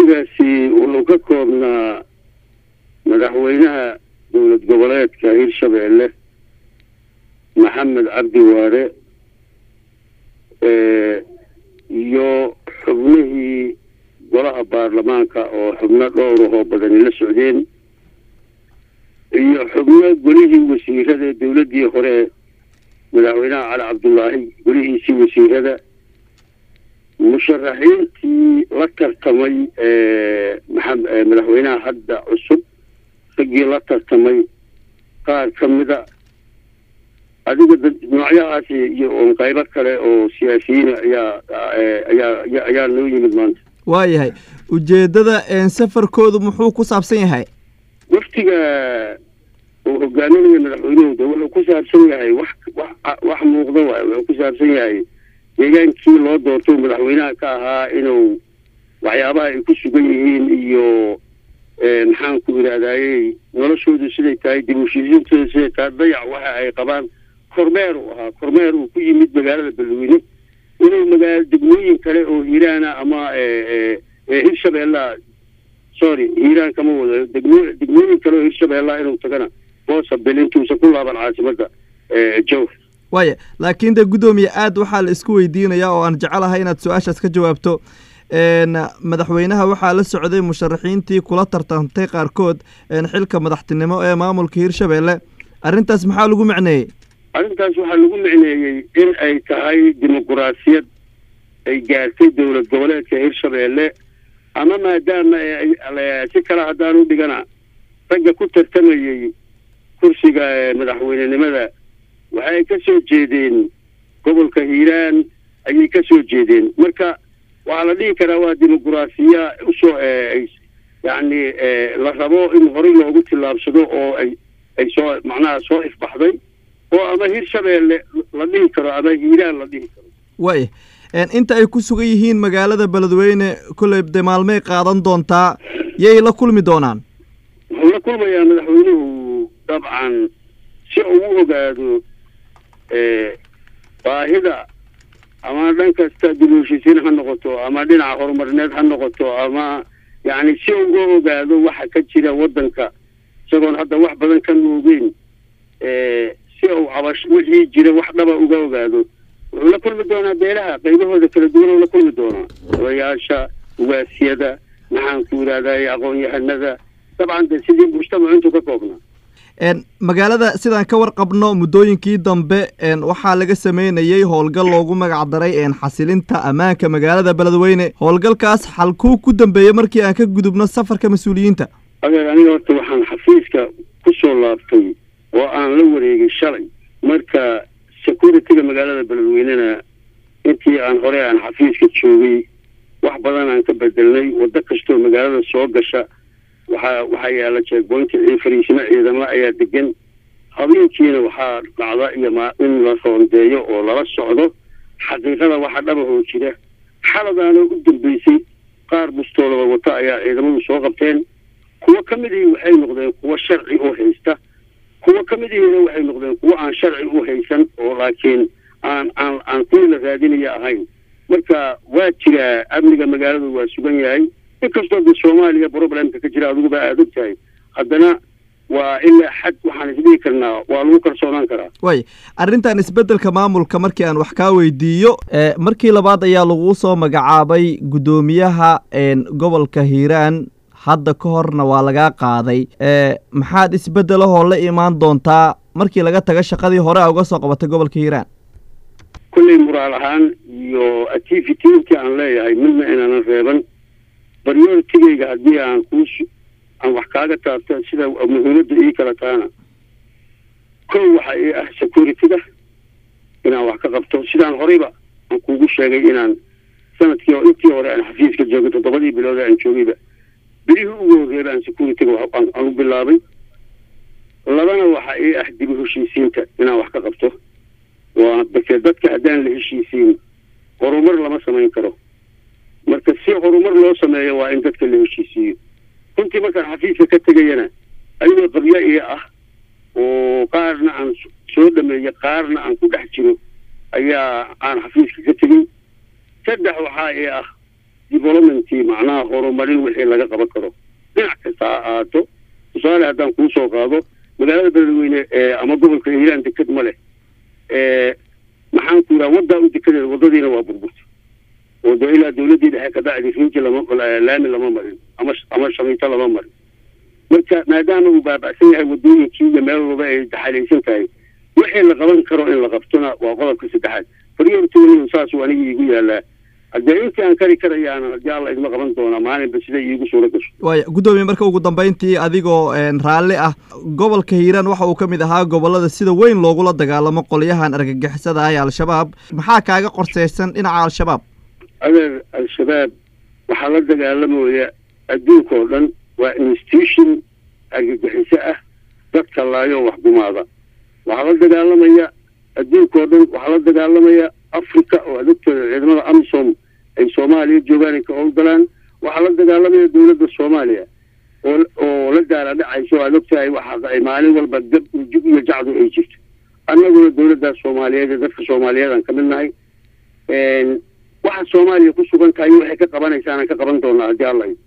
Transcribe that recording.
wafdigaasi wuxuu ka koobnaa madaxweynaha dowlad goboleedka hirshabeelle maxamed cabdi waare iyo xubnihii golaha baarlamaanka oo xubno dhowrahoo badani la socdeen iyo xubno golihii wasiirada dowladdii hore madaxweynaha cali cabdullaahi golihiisii wasiirada musharaxiintii la tartamay madaxweynaha hadda cusub raggii la tartamay qaar ka mida adiga noocyahaasi iyo on qaybo kale oo siyaasiyiina ayaa ayaa ayaa noo yimid maanta waayahay ujeeddada safarkoodu muxuu ku saabsan yahay waftiga uu hogaaminaya madaxweynuhu de wuxuu ku saabsan yahay wax wax wax muuqda waay wuxuu ku saabsan yahay deegaankii loo doorto madaxweynaha ka ahaa inuu waxyaabaha ay ku sugan yihiin iyo maxaan ku idhahdayey noloshoodu siday tahay dib ushisiintooda siday tahay dayac waxa ay qabaan kormeer uu ahaa kormeer uu ku yimid magaalada beledweyne inuu magaala degmooyin kale oo hiiraana ama hirshabeella sorry hiiraan kama wado degmo degmooyin kale oo hirshabeella inuu tagana boosabel intuusan ku laaban caasimada jowr waaya laakiin de guddoomiye aad waxaa la isku weydiinayaa oo aan jecelahay inaad su-aashaas ka jawaabto madaxweynaha waxaa la socday musharaxiintii kula tartantay qaarkood xilka madaxtinimo ee maamulka hirshabeelle arrintaas maxaa lagu macneeyey arrintaas waxaa lagu micneeyey in ay tahay dimuquraasiyad ay gaartay dowlad goboleedka hirshabeelle ama maadaama si kale haddaan u dhigana ragga ku tartamayey kursiga madaxweynenimada waxay ka soo jeedeen gobolka hiiraan ayay ka soo jeedeen marka waxaa la dhihi karaa waa dimuquraasiya usoo yacni la rabo in horey loogu tillaabsado oo ay ay soo macnaha soo ifbaxday oo ama hirshabeelle la dhihi karo ama hiiraan la dhihi karo waaya inta ay ku sugan yihiin magaalada beledweyne kolley de maalmey qaadan doontaa yay la kulmi doonaan wuxuu la kulmayaa madaxweynuhu dabcan si uu u ogaado baahida ama dhan kasta dib u heshiisiin ha noqoto ama dhinaca horumarineed ha noqoto ama yacni si uu uga ogaado waxa ka jira waddanka isagoon hadda wax badan ka nuugeen si uu cabash wixii jira wax dhaba uga ogaado wuxuu la kulmi doonaa beelaha qaybahooda kala duwan oo la kulmi doonaa odayaasha ugaasiyada maxaan ku yidhahday aqoon-yahanada dabcan de sidii mujtamacu intuu ka koobnaa magaalada sidaan ka warqabno muddooyinkii dambe waxaa laga sameynayey howlgal loogu magac daray xasilinta ammaanka magaalada beledweyne howlgalkaas xalkuu ku dambeeyey markii aan ka gudubno safarka mas-uuliyiinta adeer aniga horta waxaan xafiiska ku soo laabtay oo aan la wareegay shalay marka security-ga magaalada beledweynena intii aan hore aan xafiiska joogay wax badan aan ka bedelnay waddo kastoo magaalada soo gasha waxaa waxaa yaala jeegboynta fariisimo ciidamo ayaa degan habeenkiina waxaa dhacda iyo ma in la roondeeyo oo lala socdo xaqiiqada waxa dhabahoo jira xaladaana u dambeysay qaar bustoolada wata ayaa ciidamadu soo qabteen kuwo ka midihii waxay noqdeen kuwo sharci u haysta kuwo ka midihiina waxay noqdeen kuwo aan sharci u haysan oo laakiin aan aan aan kuwii la raadinaya ahayn marka waa jiraa amniga magaaladu waa sugan yahay inkastoo de soomaaliya problemka ka jira adiguba aada og tahay haddana waa ilaa xad waxaan isdhihi karnaa waa lagu kalsoonaan karaa way arrintan isbeddelka maamulka markii aan wax kaa weydiiyo markii labaad ayaa lagu soo magacaabay guddoomiyaha gobolka hiiraan hadda ka horna waa lagaa qaaday maxaad isbeddelahoo la imaan doontaa markii laga taga shaqadii hore a uga soo qabatay gobolka hiiraan kolley muraal ahaan iyo activity intii aan leeyahay midna inaanan reeban baryoortigeyga haddii aan kuu aan wax kaaga taabto sida muhiimadda ii kala taana kow waxa ii ah security-ga inaan wax ka qabto sidaan horeyba aan kuugu sheegay inaan sanadkii intii hore aan xafiiska joogay toddobadii bilood aan joogayba bilihii ugu horreeba aan security-ga aan u bilaabay labana waxa ii ah dib u heshiisiinta inaan wax ka qabto waa dake dadka haddaan la heshiisiin horumar lama samayn karo marka si horumar loo sameeyo waa in dadka la heshiisiiyo runtii markaan xafiiska ka tegayana ayagoo qabyo iyo ah oo qaarna aan soo dhameeyo qaarna aan ku dhex jiro ayaa aan xafiiska ka tegey saddex waxaa ii ah developmentii macnaha horumarin wixii laga qaban karo dhinac kasta ha ahaato tusaale haddaan kuu soo qaado magaalada beledweyne ama gobolka hiiraan deked ma leh maxaan ku yidhaha waddaa u dekedeeda waddadiina waa burburta oo de ilaa dawladdii dhexe ka dhacdi rinji lama laami lama marin ama ama shamiito lama marin marka maadaama uu baaba'san yahay waddooyinkii iyo meel walba ay daxalaysan tahay wixii la qaban karo in la qabtona waa qodobka saddexaad faryortoonin saas aniga iigu yaalaa haddee intii aan kari karayaana haddii alla idma qaban doonaa maalinba sida iigu suura gasho waaya guddoomiye marka ugu dambeyntii adigoo raalli ah gobolka hiiraan waxa uu ka mid ahaa gobollada sida weyn loogula dagaalamo qolyahan argagixisada ah ee al-shabaab maxaa kaaga qorseysan dhinaca al-shabaab adeer al-shabaab waxaa la dagaalamaya adduunka oo dhan waa institution argagixiso ah dadka laayo wax gumaada waxaa la dagaalamaya adduunka oo dhan waxaa la dagaalamaya africa oo adogtooda ciidamada amisom ay soomaaliya joogaan ay ka howlgalaan waxaa la dagaalamaya dawladda soomaaliya oo oo la daala dhacayso aad ogtahay waxa ay maalin walba gab jug iyo jacdu ay jirto annaguna dawladdaas soomaaliyeed ee dadka soomaaliyeed aan ka mid nahay waxa soomaaliya ku sugan tahay waxay ka qabanaysaanaan ka qaban doonaa haddii alla